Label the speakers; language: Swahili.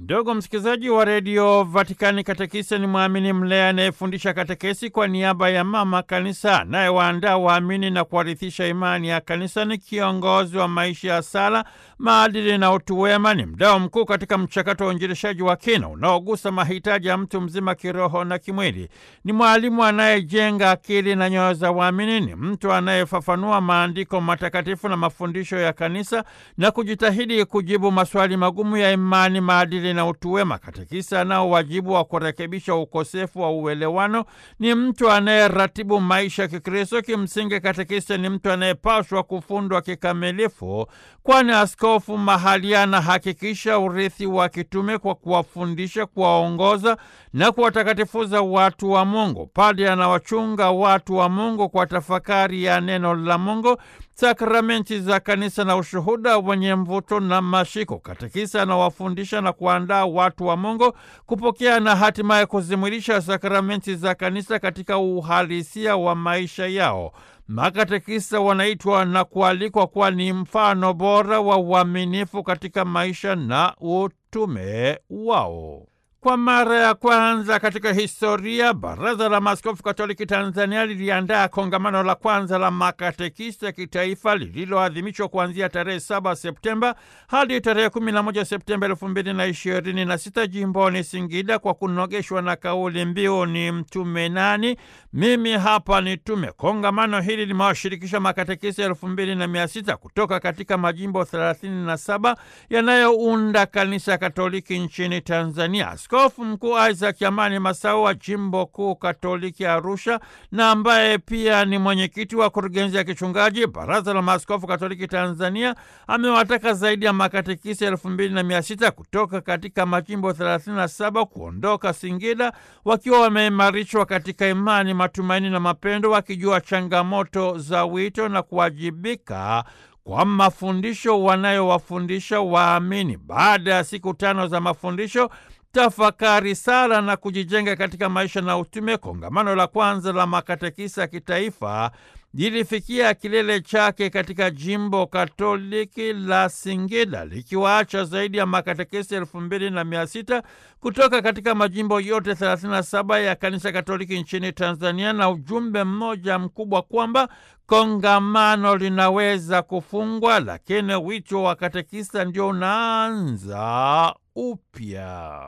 Speaker 1: Ndugu msikilizaji wa redio Vatikani, katekista ni mwamini mlea anayefundisha katekesi kwa niaba ya mama kanisa, anayewaandaa waamini na kuwarithisha imani ya kanisa. Ni kiongozi wa maisha ya sala, maadili na utu wema. Ni mdao mkuu katika mchakato wa uinjilishaji wa kina unaogusa mahitaji ya mtu mzima kiroho na kimwili. Ni mwalimu anayejenga akili na nyoyo za waamini. Ni mtu anayefafanua maandiko matakatifu na mafundisho ya kanisa na kujitahidi kujibu maswali magumu ya imani, maadili na utu wema. Katekista anao wajibu wa kurekebisha ukosefu wa uelewano. Ni mtu anayeratibu maisha ya Kikristo. Kimsingi, katekista ni mtu anayepaswa kufundwa kikamilifu, kwani askofu mahali anahakikisha urithi wa kitume kwa kuwafundisha, kuwaongoza na kuwatakatifuza watu wa Mungu. Padre anawachunga watu wa Mungu kwa tafakari ya neno la Mungu, sakramenti za kanisa na ushuhuda wenye mvuto na mashiko. Katekisa anawafundisha na kuandaa watu wa Mungu kupokea na hatimaye kuzimwilisha sakramenti za kanisa katika uhalisia wa maisha yao. Makatekisa wanaitwa na kualikwa kuwa ni mfano bora wa uaminifu katika maisha na utume wao. Kwa mara ya kwanza katika historia, Baraza la Maaskofu Katoliki Tanzania liliandaa kongamano la kwanza la makatekista kitaifa lililoadhimishwa kuanzia tarehe 7 Septemba hadi tarehe 11 Septemba 2026 jimboni Singida, kwa kunogeshwa na kauli mbiu ni mtume nani? Mimi hapa ni tume. Kongamano hili limewashirikisha makatekista elfu mbili na mia sita kutoka katika majimbo 37 yanayounda kanisa Katoliki nchini Tanzania. Askofu Mkuu Isaac Amani Masau wa jimbo kuu Katoliki Arusha, na ambaye pia ni mwenyekiti wa kurugenzi ya kichungaji Baraza la Maaskofu Katoliki Tanzania, amewataka zaidi ya makatekisi elfu mbili na mia sita kutoka katika majimbo 37 kuondoka Singida wakiwa wameimarishwa katika imani, matumaini na mapendo, wakijua changamoto za wito na kuwajibika kwa mafundisho wanayowafundisha waamini. Baada ya siku tano za mafundisho tafakari, sala na kujijenga katika maisha na utume, kongamano la kwanza la makatekisa kitaifa lilifikia kilele chake katika jimbo katoliki la Singida likiwaacha zaidi ya makatekesi elfu mbili na mia sita kutoka katika majimbo yote 37 ya kanisa katoliki nchini Tanzania, na ujumbe mmoja mkubwa kwamba kongamano linaweza kufungwa, lakini wito wa katekista ndio unaanza upya.